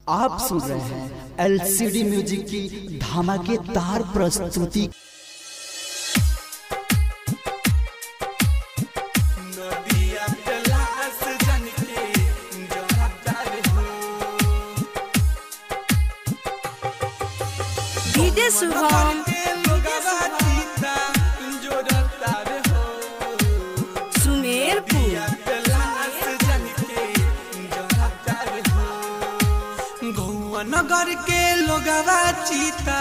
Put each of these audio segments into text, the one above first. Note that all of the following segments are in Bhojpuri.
आप सुन रहे हैं एलसीडी म्यूजिक की धमाकेदार प्रस्तुति नदिया तलाश जन के जहदार हो डीजे शुभम के लोगवा जीता जोड़तार हो सुमेरपुर नदिया तलाश जन के जहदार हो गौआ नगर के लोगवा जीता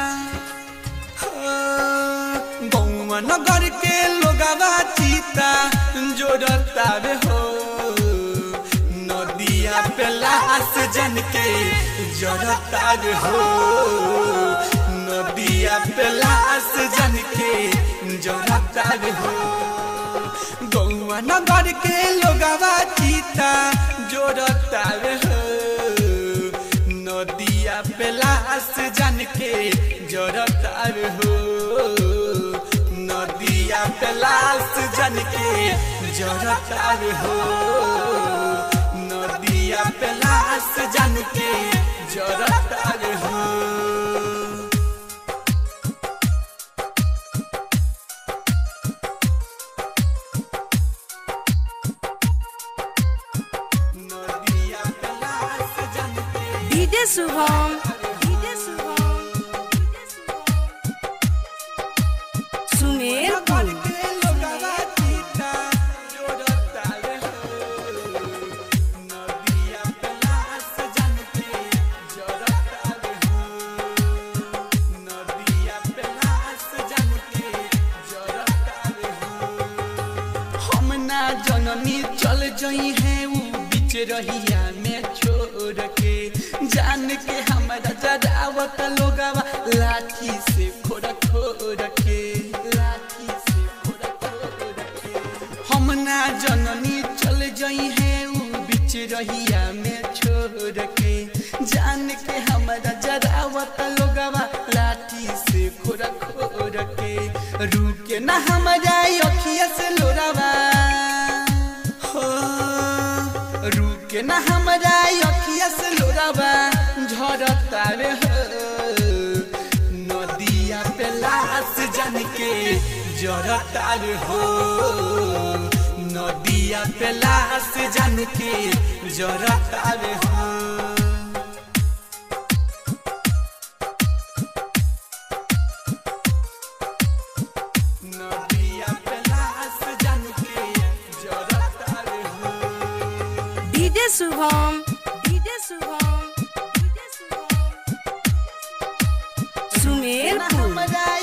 गौआ नगर के लोगवा चीता जोड़तार हो नदिया पे लाश जन के जोड़तार हो नदिया पे लाश जन के जोड़तार हो गौआ नगर के लोगवा चीता जोड़तार हो नदिया पे लाश जन के जोड़तार हो नदिया पे लाश जन के जोड़तार हो नदिया पे लाश जन के जोड़तार हो नदिया पे लाश जन के डीजे शुभम डीजे शुभम सुमेरपुर जननी चल जई है ऊ बीच रहिया में छोड़ के जान के हमारा जरावत लोगवा लाठी से खोड़ खोड़ के लाठी से खोड़ खोड़ के हम ना जननी चल जई है ऊ बीच रहिया में छोड़ के जान के हमारा जरावत लोगवा लाठी से खोड़ खोड़ के रुके ना हमारा अखिया से लोरावा हो रुके ना हमारा अखिया से लोरावा झरता रे हो नदिया पे लाश जन के जरता रे हो नदिया पे लाश जन के जरता रे हो नदिया पे लाश जन के जरता रे हो DJ Shubham DJ Shubham DJ Shubham Sumerpur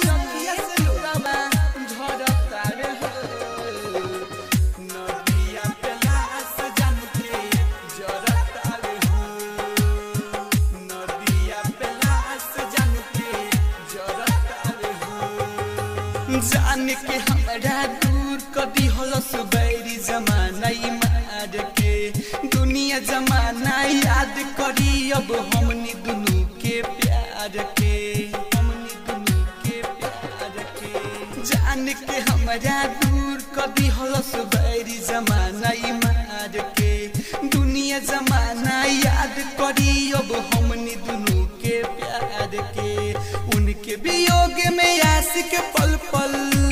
जान के हमरा दूर कदी हलस बैरी जमाना ई मार के दुनिया जमाना याद करी अब हमनी दुनू के प्यार के हमनी दुनू के प्यार के जान के हमरा दूर कदी हलस बैरी जमाना ई मार के दुनिया जमाना याद करी अब हमनी दुनू के प्यार के उनके वियोग में आशिक पल पल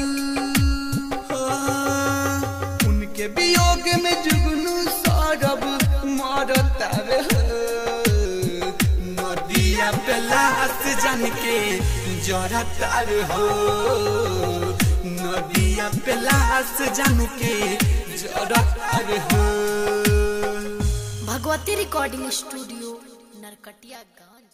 हाँ, उनके वियोग में जुगनू सौरभ मरता रे हो। नदिया पे लाश जन के जरता रे हो नदिया पे लाश जन के जरता रे हो भगवती रिकॉर्डिंग स्टूडियो नरकटिया गंज